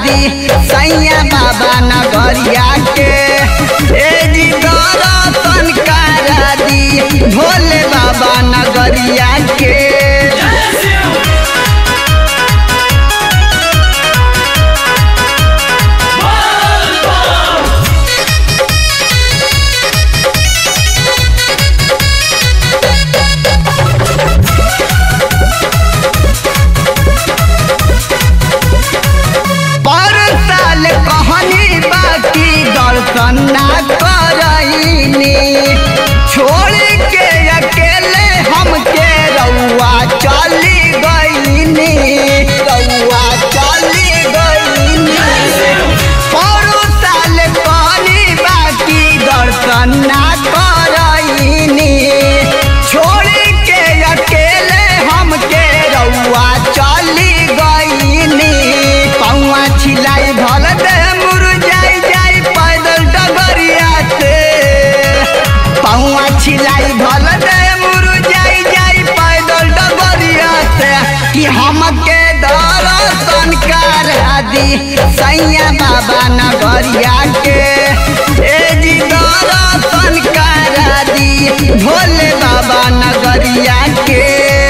दी सैया बाबा नगरिया के ए जी दर्शन करा दी भोले बाबा नगरिया के पर साल कहनी बाकी दर्शन ना करईनी छोड़ के अकेले हमके रउआ चली गईनी रउआ चली गईनी पर साल कहनी बाकी दर्शन ना करईनी छोड़ के अकेले हमके रउआ चली गईनी पौआ छिलाई भल दे मुरझाई जाई पैदल डगरिया से पौआ छिलाई भल दे मुरझाई जाई पैदल डगरिया से कि हमके दर्शन करा दी सैया बाबा नगरिया के ए जी दर्शन करा दी भोले बाबा नगरिया के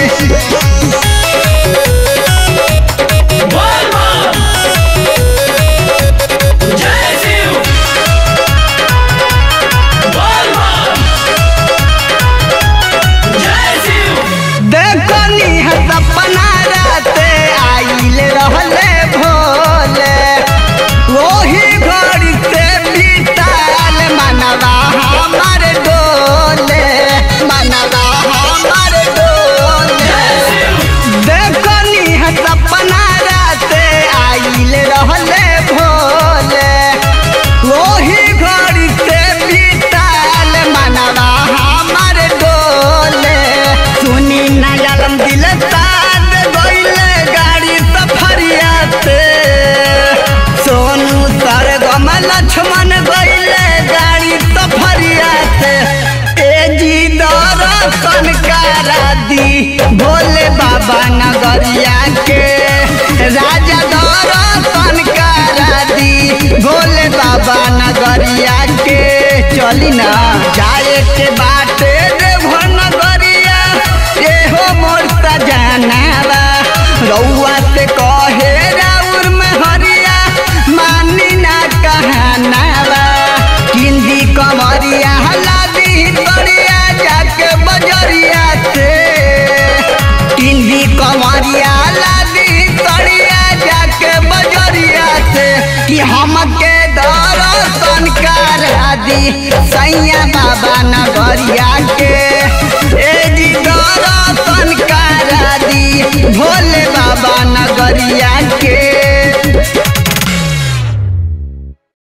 देखनी है सपना राते आइल रहले भोले वही घड़ी से बीताल मनवा हमार डोले मनवा हमार डोले देखनी है सपना राते आइल रहले भोले वही घड़ी से बीताल मनवा हमार डोले सुनी नजरम दिल साथ गईले गाड़ी सफरिया से सोनू सरगम लक्ष्मण गईले गाड़ी सफरिया से ए जी दर्शन करा दी भोले बाबा नगरिया के राजा दर्शन करा दी भोले बाबा नगरिया के चली ना जाए के बाटे देवघर नगरिया एहो मोर सजनावा रउआ से कहे राउर में हरिया मानी ना कहनावा किंदी कमरिया लादी तरिया जाके बजरिया से किंदी कमरिया लादी तरिया जाके बजरिया से कि हमके दर्शन करा दी सैया बाबा नगरिया के ए जी दर्शन करा दी भोले बाबा नगरिया